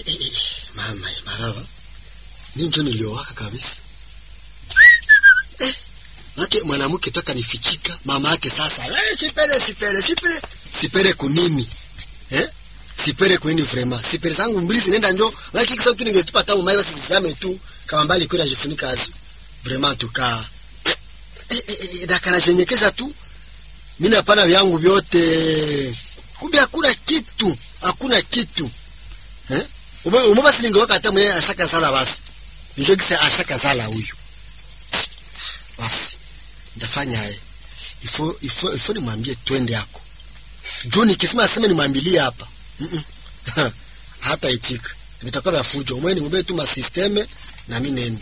Eh, eh, mama eh, marava mi njo niliowaka kabisa eh, make mwanamke toka nifichika mama yake sasa eh, sipere sipere sipere sipere kunini eh? sipere kwini vrema sipere zangu mbili zinaenda njo make kisa tu ningetupa tamu mai basi zisame tu kama mbali kwenda jifunika azo vrema tukaa eh, eh, eh, dakana jenyekeza tu mimi napana vyangu vyote kumbe hakuna kitu hakuna kitu eh ume ume basi ningeweka hata mwenye ashaka sala basi ndio kisa ashaka sala huyu basi ndafanya haya ifo ifo ifo nimwambie twende yako juu nikisema aseme nimwambilie hapa mm -mm. hata itika vitakuwa vya fujo umwe ni mbe tu masisteme na mimi nenda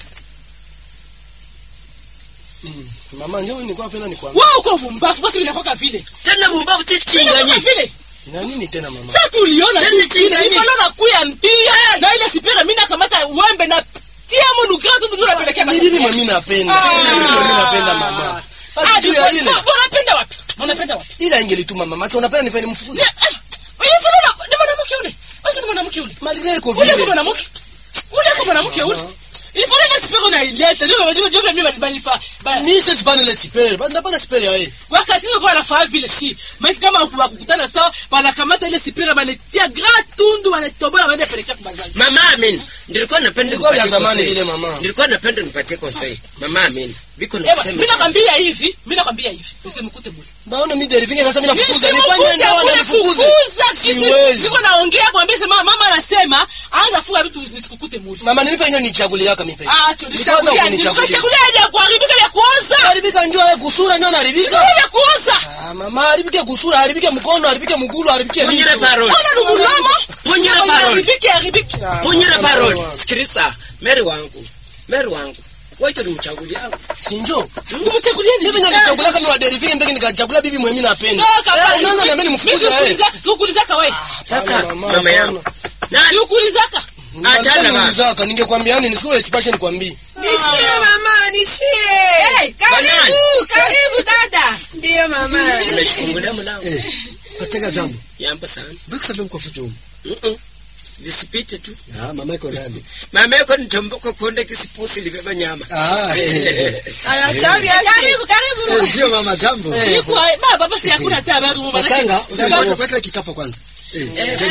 Mama njoo nilikuwa napenda nikwambie. wewe uko vumbafu basi vinakuwa vile tena mumbavu vinakuwa tichinganyi vile Na nini tena mama? sasa tuliona tu Tena vile chingani. ifalo na kuya mpia na ile sipera mimi nakamata wembe na tia mo nugratu ndio napelekea Ni nini mimi napenda? Ah. Sio nini mimi napenda mama. Basi juu ya ile. unapenda wapi unapenda wapi Ila ingelituma mama. Sasa unapenda nifanye nimfukuze. ile falo na ni mwanamke ule basi ni mwanamke ule Malgré iko ule kwa vile. mwanamke ule kwa mwanamke ule ilifanya ile sipera na ileta ndio ndio ndio mimi balifa Ni sisi bana ile sipere. Bana bana sipere ya yeye. wakati kwa anafaa vile shi maana kama wakukutana sawa wanakamata ile sipira wanatia gra tundu wanatobola wanaenda pelekea kwa bazazi mama amin nilikuwa napenda Ilikuwa vya nipatie zamani konsei. vile mama. nilikuwa napenda nipatie konsei mama amin biko Ewa, nakusema mimi nakwambia hivi mimi nakwambia hivi usimkute bure Baona mimi delivine sasa mimi nafukuza. Nifanye Nisimkute ndio bure, nifukuze. fukuza, kisi- Siwezi. niko naongea mwambie sema mama anasema anza funga vitu nisikukute bure Mama nipe ino nichagulia yaka mipe. ah tulishakulia tulishakulia ya kuharibika vya kuoza Haribika njoo ya kusura njoo haribika. Vile vya kuoza Ah mama haribike kusura, haribike mkono, haribike mgulu, haribike punyire vitu. parole ona nubulama Punyira parole. haribike haribike Ah, punyire mama, parole mama. sikiliza meri wangu meri wangu wacho ni mchanguli yangu Sinjo. ngumuchagulia ni Hivi nikachagulia kama wa delivine mbeki nikachagulia bibi mwenye napenda. Toka Eh, Sasa niambie nimfukuze yeye. Siukulizaka we sasa Hapana, mama, mama yangu na siukulizaka Achana basi. Nilizaka ningekwambia yani nisikuwe sipashe nikwambie. Nishie mama, nishie. Hey, Karibu, karibu dada. Ndiyo mama. nimeshifungulia mlango eh patanga jambo yamba sana baki safi mko fujo Mm-mm. zisipite tu ah mama iko ndani mama yako nitomboka kuonda kisipusi libeba nyama ah eh Aya, tabia, karibu, karibu. eh, ndio mama jambo baba si hakuna hata habari patanga Sika- unaweka kikapo kwanza eh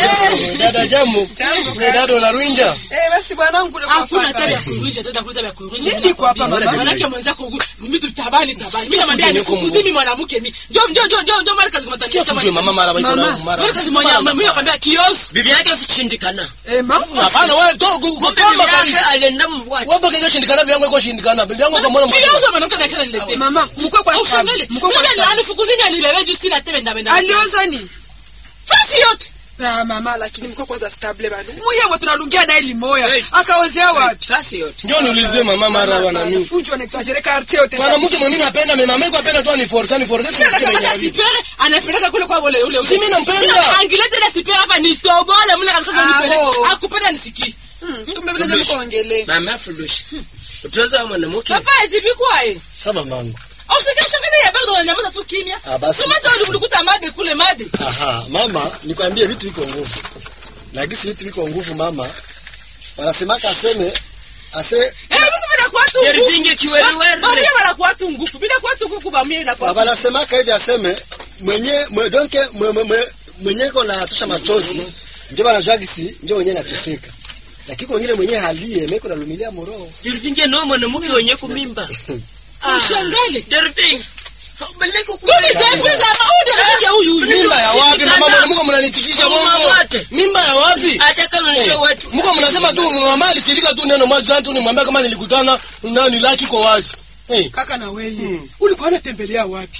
Dada jambo. Ni dada unarwinja. Eh, basi bwanangu kule kwa hakuna papa. hata ya kuruja dada hakuna hata ya kuruja Nini kwa hapa, mama? manake mwenzako huku, vitu tabani tabani mimi namwambia nisikuzimi mwanamke mimi ndio ndio ndio ndio ndio mara kazi Sikia kumtakia fujue mama mara baiko na mara. mara kazi mmoja mimi nakwambia kiosk bibi yake kushindikana Eh, mama. Hapana wewe to kumbe kukoma bibi yake kabisa. alienda mbwaji Wewe bado shindikana bibi yangu iko shindikana. Bibi yangu kama mwana kiosk mwanamke na kila nilete Mama, mkwe kwa sababu. ushangale Mkwe kwa mimi sababu. anifukuzimi alibebe juu sina tebe ndabenda Alioza ni? fasi yote Ah, mama, lakini mkwe kwanza stable bado. Muyewe tunalungia naye limoya. Hey. Akaozea wapi? sasa yote Njoo niulize mama mara wana nini. Fujo na exagere quartier yote. Mwanamke mwenye napenda mimi mama yako apenda tu ni force ni force. kisha nakamata sipere anapeleka kule kwa ule ule Si mimi nampenda. Kisha angilete ile sipere hapa nitobole mna kanisa Ah, nipeleke oh. akupenda nisikii Hmm, kumbe vile ndio mkoongelee. mama fulusha utoza mwanamke papa ajibi kwae sasa mamangu usikesha kile ya bado unanyamaza tu kimya Ah, basi. tumata ulikuta made kule made aha mama nikwambie vitu viko nguvu lakini si vitu viko nguvu mama wanasemaka aseme ase eh basi bila kwa tu Yerivinge kiweriwere. bamia bila kwa tu ngufu bila kwa tu kuku bamia bila kwa tu wanasemaka hivi aseme mwenye mwe, donke mwe, mwe, mwe, mwenye ko natusha machozi ndio wanajua gisi ndio mwenye nateseka lakini wengine mwenye halie meko nalumilia moroho Yerivinge no mwanamke wenye kumimba ushangale Yerivinge Baleko kumi taifu za maude rafiki huyu huyu Mimba ya wapi mama mbona mko mnanitikisha Mama bongo? wote. Mimba ya wapi? acha kanunisha watu Mko mnasema tu mama alisilika tu neno moja tu nimwambia kama nilikutana nani laki kwa wazi. Eh, Kaka na wewe. Ulikuwa unatembelea wapi?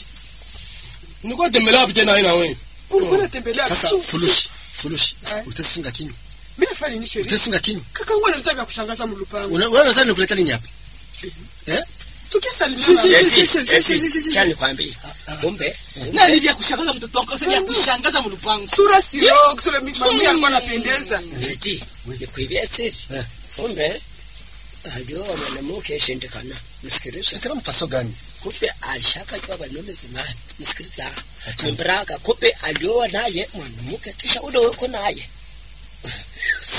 nilikuwa tembelea wapi tena haina wewe? Ulikuwa unatembelea sasa wapi? fulushi fulushi Eh. utafunga kinywa Mimi nafanya nini sheria? utafunga kinywa Kaka wangu analeta vya kushangaza mlupango. Una- wewe unadhani nikuleta nini hapa eh Tukisalimiana. Si, si, Eti, si, si, eti, si, si, si, si. cha nikwambie kumbe na ni vya kushangaza mtoto wako sasa vya kushangaza mlupango Sura sio, sura mimi alikuwa anapendeza. eti nikwibia siri Eh. kumbe alioa mwanamke shindikana msikiliza kila mfaso gani kumbe alishakajua wanaume zamani msikiliza mbraka kumbe alioa naye mwanamke kisha ule weko naye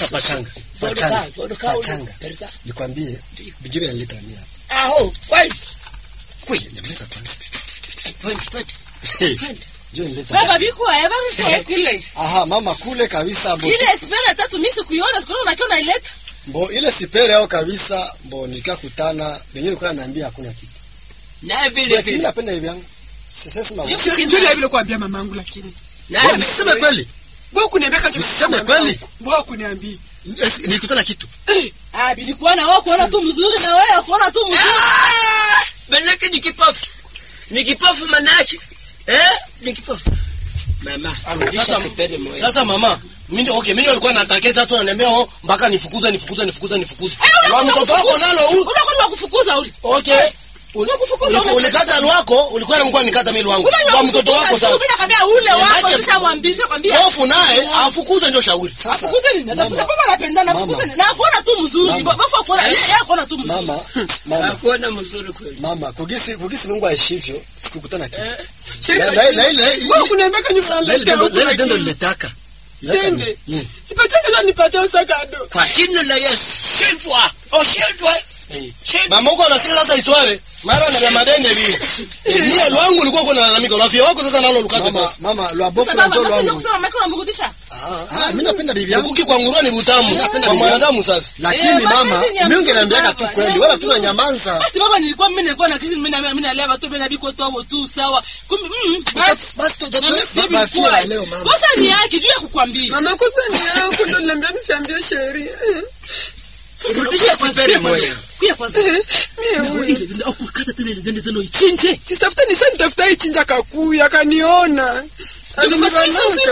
pachanga Vodoka, pachanga vodoka ule. pachanga Perza. nikwambie bijue vinaleta mia Aho, kweli. nyamaza kwanza Twende, twende. njoo nileta baba bikuwa ya baba kule aha mama kule kabisa mbo ile espera tatu mimi sikuiona sikuona unakiona naileta mbo ile sipere yao kabisa mbo nikakutana wenyewe nilikuwa naambia hakuna kitu Na vile lakini vile. napenda hivi yangu sasa sema Just- Njoo vile kuambia mamangu lakini. Na Mbona vile niseme vile. kweli Wewe kuniambia kaje Usiseme kweli. Wewe kuniambia. Esi, nilikutana kitu ah bilikuwa na wao kuona tu mzuri na wewe kuona tu mzuri Ah! Manake ni kipofu. Ni kipofu manake. Eh? Ni kipofu. Mama, Sasa- sasa sipende moyo. Sasa mama, mimi okay, mimi nilikuwa nataketa tu ananiambia oh mpaka nifukuze nifukuze nifukuze nifukuze. Wa mtoto wako nalo huyu. unakuwa kufukuza ule Okay. Unakufukuza Uliku- ule. Ulikata lwako, ulikuwa unamkuwa nikata mimi lwangu. Kwa mtoto wako sasa. mimi nakwambia ule wako Manake- nishamwambia kwambia Hofu naye afukuze ndio shauri. sasa afukuze nini atafuta mama, kama anapendana afukuze nini na kuona tu mzuri Mama. bafa kuona yeye yeye kuona tu mzuri mama mama Hakuona mzuri kweli. mama kugisi kugisi Mungu aishivyo sikukutana kitu Eh? Sheri. Na- na- na- na- na- Wewe kuniambia kaje Sa- na ile unaleta tendo- huko na ile tendo lakini. lilitaka Ilaka ni- Tende. Yeah. Sipatie ndio nipatie usakado. Kwa jina la Yesu. Shindwa. Oh, shindwa. Shindwa. Mama huko anasikia sasa itware. Mara na madende vile. Eh, Mie lwangu ulikuwa kuna lalamika. Rafiki wako sasa nalo lukate mama sasa. mama lwa bofu sasa na baba njoo nakuja lwangu kusema mimi unamrudisha ah mimi napenda bibi yangu Kuki kwa nguruwe ni butamu. Napenda Kwa bibi mwanadamu sasa. lakini Eh, mama mapenzi ni ya mimi mzuri ungeniambiaga tu baba, kweli ni wala ya tuna mzuri. nyamanza basi baba nilikuwa mimi nilikuwa na kisi mimi na mimi nalea tu mimi nabiko tu hapo tu sawa kumbe mm, basi basi tu na mimi si baba bilikuwa. fia leo mama kosa ni yake juu ya kukwambia Mama kosa ni yangu ndio niambia nisiambie Sheri. Eh. sasa Rudisha kuya sipere kwanza, moja. kuya kwanza Eh, Mie Na huyu. ile ndio au kukata tena ile ndio tena ichinje Sitafuta ni sasa nitafuta ichinja kakuya akaniona. Alinibanaka.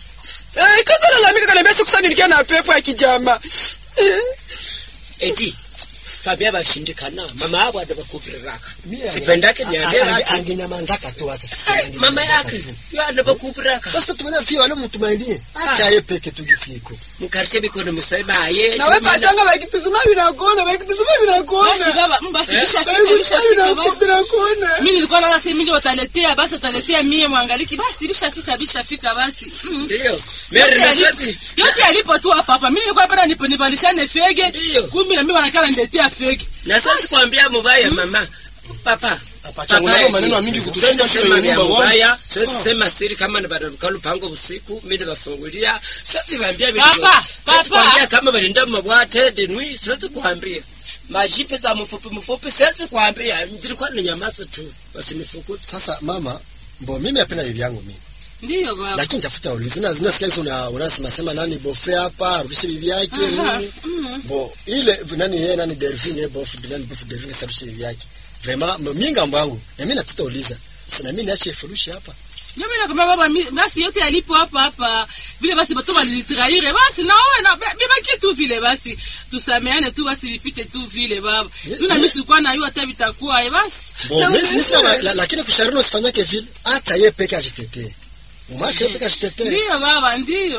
Eh, kaza lalamika kaniambia siku sana nilikia na pepo ya kijama. Eh. Eti. Kabia bashindikana. Mama hapo adabakuviriraka. Mimi Sipendake ni ange- adela. ange- angenyamanzaka tu sasa sasa Eh, Mama angenyamanzaka yake. tu. Yo adabakuviriraka. sasa tumena fia wale mtumainie acha yeye peke tu gisiko Mkarche bikono musema aye. Na wewe pachanga bakituzima vinakuona, bakituzima basi vinakuona. baba mm, basi Eh? bishafika Bakituzima bishafika basi vinakuona. mimi nilikuwa naona sasa mimi wataletea basi wataletea mie mwangaliki basi bishafika bishafika basi mm. Ndio. Mary yote na yalipo- sisi. yote yalipo tu hapa hapa mimi nilikuwa hapa nipo nivalishane fege Ndio. kumbe na mimi wanakala niletea fege Na sasa kuambia mubaya mama. Papa. Apachanga nalo maneno mingi kutusaidia shule ya nyumba wangu. mubaya. Sasa sema siri kama ni badaruka lupango usiku mimi bafungulia. Sasa waambia vitu. Papa, Sasa papa. kuambia kama balinda mabwate denui sasa kuambia. Majipe za mfupi mfupi sasa kuambia nilikuwa ni nyamaza tu. Basi nifukuze. sasa mama mbo mimi napenda bibi yangu mimi ndio baba lakini tafuta ulizi na zinasikia hizo una unasema sema nani bofre hapa arudishe bibi yake Aha, nini mm. bo ile nani yeye nani Delphine yeye bof nani bof Delphine sarudishe bibi yake vraiment mbo mimi ngambo yangu na mimi nataka uliza sasa na mimi niache furushi hapa Ndio mimi nakwambia baba mi- basi yote yalipo hapa hapa vile basi batu walinitraire basi na wewe na bibaki tu vile basi tusameane tu basi vipite tu vile baba tuna mimi sikuwa na hiyo hata vitakuwa eh basi bo mimi mimi sina la- lakini kushauri usifanyake vile acha yeye peke ajitetee umwache yeye peke ajitetee ndio baba ndio